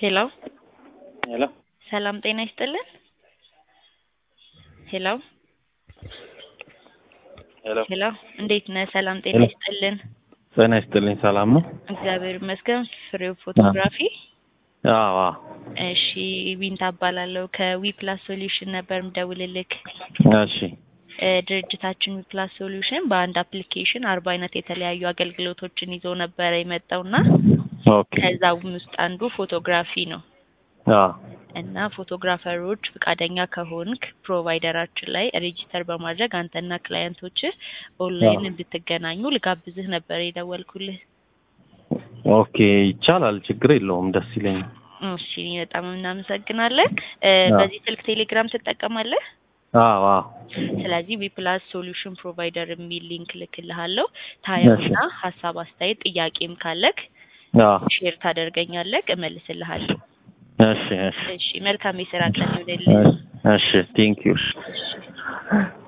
ሄሎ ሄሎ ሰላም ጤና ይስጥልን። ሄሎ ሄሎ ሄሎ እንዴት ነህ? ሰላም ጤና ሄሎ። ይስጥልን። ጤና ይስጥልኝ። ሰላም ነው? እግዚአብሔር ይመስገን። ፍሬው ፎቶግራፊ። አዎ አዎ። እሺ ዊንታ እባላለሁ ከዊ ፕላስ ሶሉሽን ነበር ምደውልልክ። እሺ እ ድርጅታችን ዊ ፕላስ ሶሉሽን በአንድ አፕሊኬሽን አርባ አይነት የተለያዩ አገልግሎቶችን ይዞ ነበረ የመጣውና ኦኬ። ከዛም ውስጥ አንዱ ፎቶግራፊ ነው አዎ እና ፎቶግራፈሮች ፈቃደኛ ከሆንክ ፕሮቫይደራችን ላይ ሬጂስተር በማድረግ አንተና ክላየንቶች ኦንላይን አዎ። እንድትገናኙ ልጋብዝህ ነበር የደወልኩልህ። ኦኬ ይቻላል፣ ችግር የለውም፣ ደስ ይለኛል። እሺ በጣም እናመሰግናለን። እ አዎ። በዚህ ስልክ ቴሌግራም ትጠቀማለህ? አዎ አዎ። ስለዚህ ዊፕላስ ሶሉሽን ፕሮቫይደር የሚል ሊንክ ልክልሃለሁ። ታየውና ሀሳብ፣ አስተያየት፣ ጥያቄም ካለክ አዎ። ሼር ታደርገኛለህ፣ እመልስልሃለሁ። እሺ እሺ እሺ መልካም የስራ ቀን ይሁንልህ። እሺ ቴንክ ዩ። እሺ